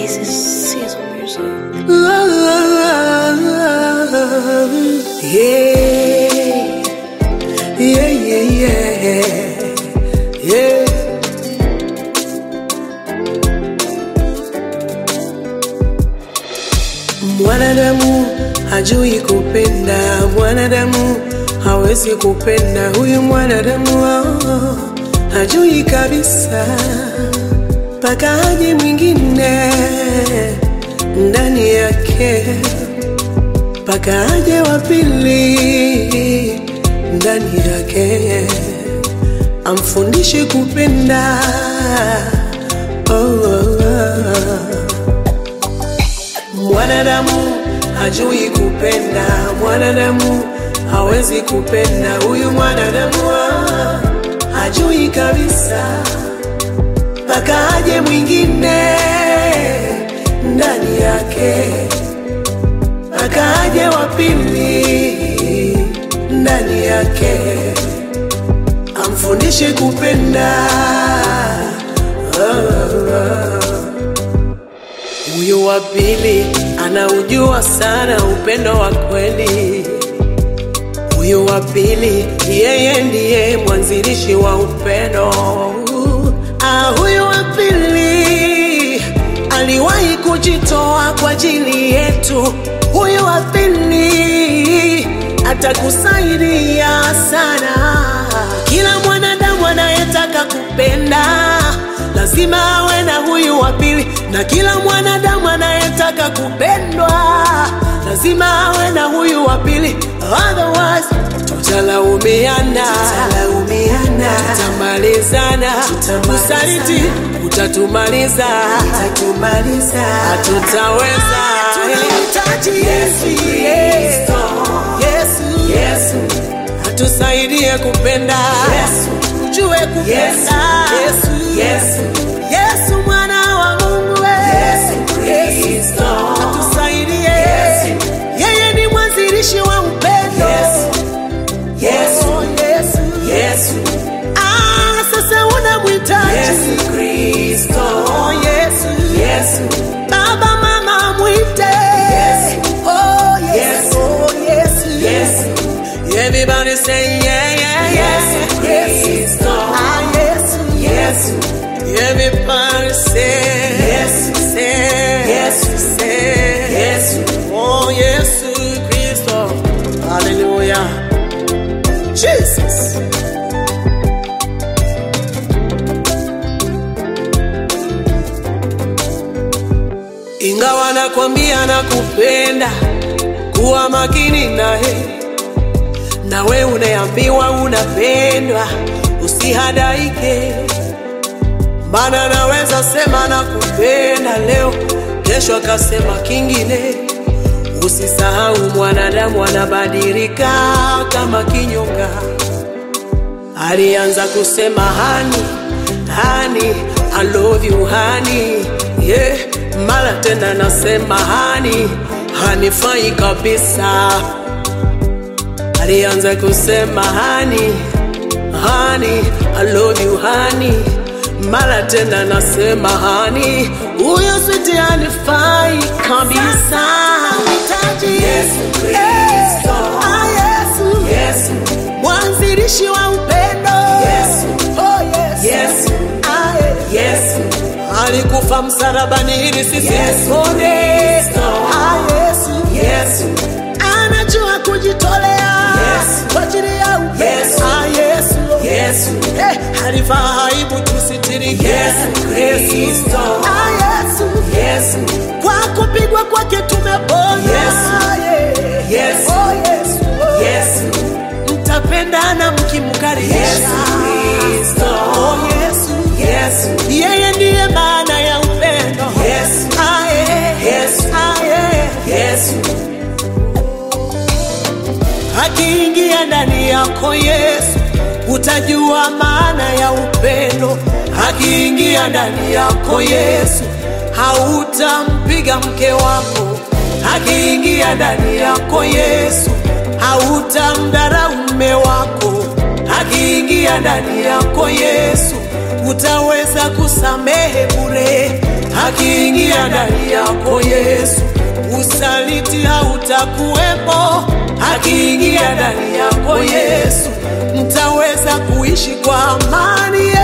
This is Sizzle Music. Yeah, yeah, yeah, yeah, yeah. Mwanadamu hajui kupenda, mwanadamu hawezi kupenda. Huyu mwanadamu oh, hajui kabisa, mpaka aje mwingine ndani yake, mpaka aje wa pili ndani yake, amfundishe kupenda oh, oh, oh. Mwanadamu hajui kupenda, mwanadamu hawezi kupenda. Huyu mwanadamu ah, hajui kabisa, mpaka aje mwingine ndani yake, mpaka aje wa pili ndani yake, amfundishe kupenda oh, oh. Huyu wa pili anaujua sana upendo wa kweli. Huyu wa pili yeye ndiye mwanzilishi wa upendo. Ah, huyu wa pili aliwahi kujitoa kwa ajili yetu. Huyu wa pili atakusaidia sana. Kila mwanadamu anayetaka kupenda lazima awe na huyu wa pili, na kila mwanadamu anayetaka kupendwa lazima awe na huyu wa pili, otherwise tutalaumiana, tutalaumiana, tutamalizana, usaliti utatumaliza, utatumaliza, hatutaweza. Tunahitaji Yesu, Yesu, Yesu, Yesu atusaidie kupenda Yesu, ujue kupenda Yesu, Yesu, Yesu mwana wa Mungu we. Yesu Kristo atusaidie Yesu, yeye ni mwanzilishi wa upendo Yesu, Yesu, Yesu, Yesu. Ah, sasa unamhitaji Yesu Kristo oh, Yesu, Yesu. Baba mama mwite Yesu, oh, Yesu, oh, Yesu, Yesu. Everybody say yeah, yeah, yeah. Yes, ah, yes, yes. Everybody say yes, say yes, say yes. Oh, yes, Christo. Hallelujah. Jesus. Ingawa nakwambia nakupenda, kuwa makini naye nawe unaambiwa unapendwa, usihadaike, maana naweza sema nakupenda leo, kesho akasema kingine. Usisahau mwanadamu anabadilika kama kinyonga. Alianza kusema hani hani, I love you hani, yeah. Mara tena nasema hani, hanifai kabisa alianza kusema hani hani, I love you hani, mara tena nasema hani, huyo switi hanifai kabisa. Nahitaji Yesu Kristo. ah, Yesu, Yesu, mwanzilishi wa upendo Yesu. oh, Yesu. Yesu. Ah, eh. Yesu, alikufa msalabani ili sisi Yesu tupone. Kristo. Ah, Yesu. Yesu, anajua kujitolea Yesu. kwa ajili ya upendo. Yesu. Ah, Yesu. Yesu, Eh, alivaa aibu tusitirike. Yesu Kristo. Ah, Yesu. Yesu, Kwa kupigwa kwake tumepona. Yesu. Yeah. Yesu. Oh, Yesu. Oh. Yesu, Mtapendana mkimkaribisha. Yesu Kristo. Oh, Yesu. Yesu, Yeye ndiye maana ya upendo. Yesu. Ah, yeah. Yesu. Ah, yeah. Yesu, akiingia ndani yako Yesu, utajua maana ya upendo. Akiingia ndani yako Yesu, hautampiga mke wako. Akiingia ndani yako Yesu, hautamdharau mume wako. Akiingia ndani yako Yesu, utaweza kusamehe bure. akiingia ndani yako Yesu, usaliti hautakuwepo. Akiingia ndani yako Yesu, mtaweza kuishi kwa amani.